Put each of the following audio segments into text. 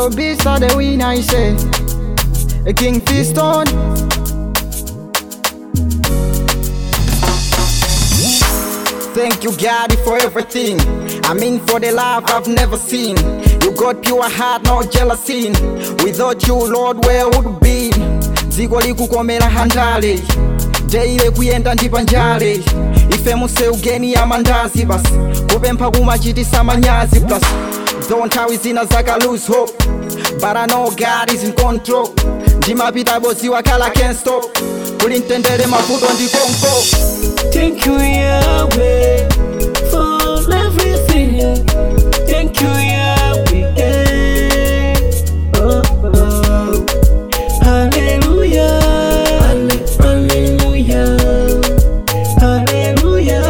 Shadow Beast are the winner, I say. A King Fiston. Thank you, God, for everything. I mean, for the love I've never seen. You got pure heart, no jealousy. Without you, Lord, where would be? dziko likukomera handale jaile kuyenda ndi panjale ife muse ugeni ya mandazi basi kupempha kumachitisa manyazi plus though nthawi zina zaka lose hope but I know God is in control ndimapita bosi wakhala can't stop kuli mtendere mavuto ndi konko Thank you, Yahweh, for everything. Thank you, Yahweh. Oh, oh. Hallelujah. Hallelujah. Hallelujah.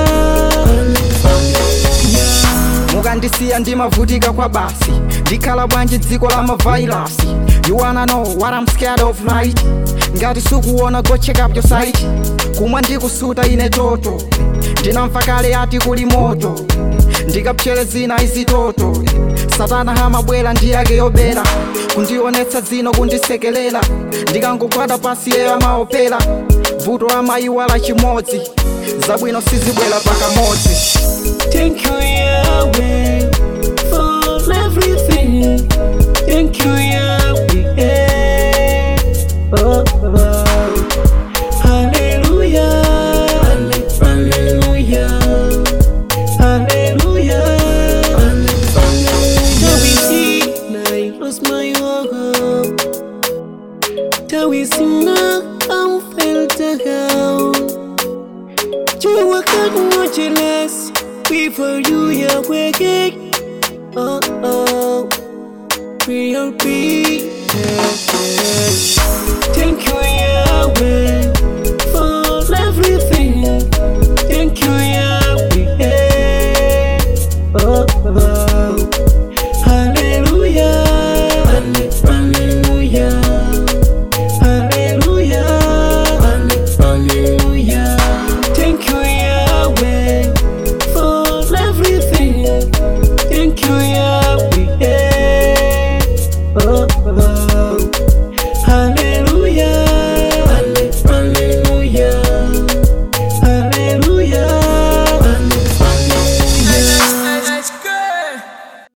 Hallelujah. mukandisiya ndimavutika kwa basi ndikhala bwanji dziko la mavairasi you wanna know what I'm scared of right ngati sukuona go check up your site kumwa ndikusuta ine toto ndinamva kale ati kuli moto ndikapchere zina izitoto satana hamabwera ndi yake yobera kundionetsa zino kundisekelela ndikangogwada pasi yeyo amaopera vuto amayiwala chimodzi zabwino sizibwera pakamodzi Thank you, Yahweh, for everything. Thank you, Yahweh. Oh, oh. Hallelujah. Hallelujah. Hallelujah. Till we see, I lost my hope. Till we see now, I'm felt down. You were good, much less before you are waking. Oh, oh, real peace. Thank you, Yahweh, for everything. Thank you, Yahweh. Oh, oh.